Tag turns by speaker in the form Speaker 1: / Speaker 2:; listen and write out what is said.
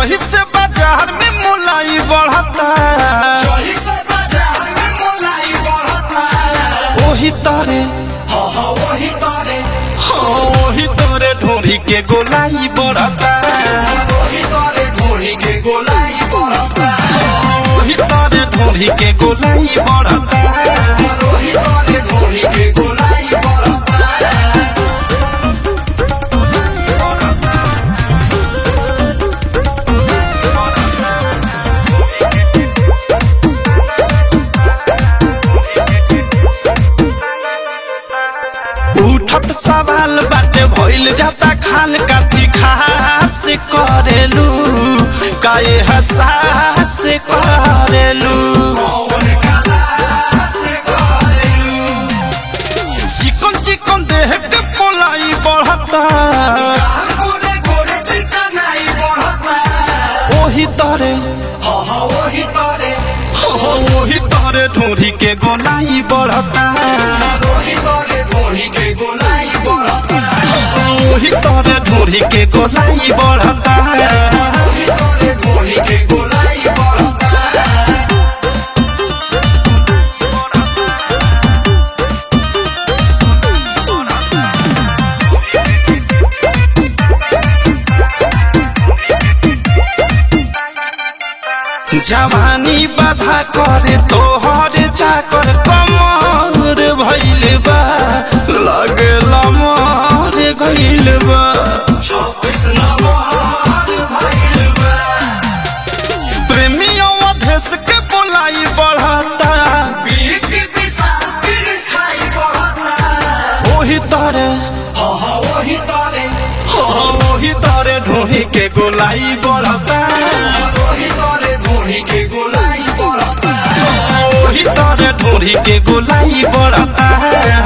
Speaker 1: जही से बाजार में मुलाई बढ़ता
Speaker 2: जही से बाजार में मोलाई बढ़ता
Speaker 1: ओही तारे
Speaker 2: हो हो वही तारे
Speaker 1: हाँ ओही तारे ढोरी के गोलाई बढ़ता
Speaker 2: वही तारे ढोरी के गोलाई बढ़ता
Speaker 1: ओही तारे ढोरी के गोलाई बढ़ता
Speaker 2: वही तारे ढोरी के गोलाई बढ़ता
Speaker 1: उठत सवाल बाटे भइल जाता खाल काती खास करेलू काए हसास करेलू
Speaker 2: कौन काला से करेलू
Speaker 1: चिकन चिकन देह के पोलाई बढ़ता
Speaker 2: काल गोरे गोरे चिकनाई बढ़ता
Speaker 1: ओही तरे
Speaker 2: हो हो वही तारे
Speaker 1: हो ओही तरे ढोरी के गोलाई बढ़ता
Speaker 2: वही तारे ढोरी के गोलाई बढ़ता
Speaker 1: ओही तरे ढोरी के गोलाई बढ़ता
Speaker 2: वही तारे ढोरी के गोलाई बढ़ता
Speaker 1: जवानी बाधा करे तोहर चाकर कमर भइल बा लगला मर गइल बा
Speaker 2: छब्बीस नंबर भइल बा
Speaker 1: प्रेमियों अधेश के बोलाई बढ़ता
Speaker 2: बीक विशाल पिरिस खाई बढ़ता
Speaker 1: ओही तरे
Speaker 2: हो हो वही तारे
Speaker 1: हो ओही तरे ढोही के गोलाई बढ़ता
Speaker 2: वही तारे ढोरी के गोलाई बढ़ता
Speaker 1: ओही तरे ढोही के गोलाई बढ़ता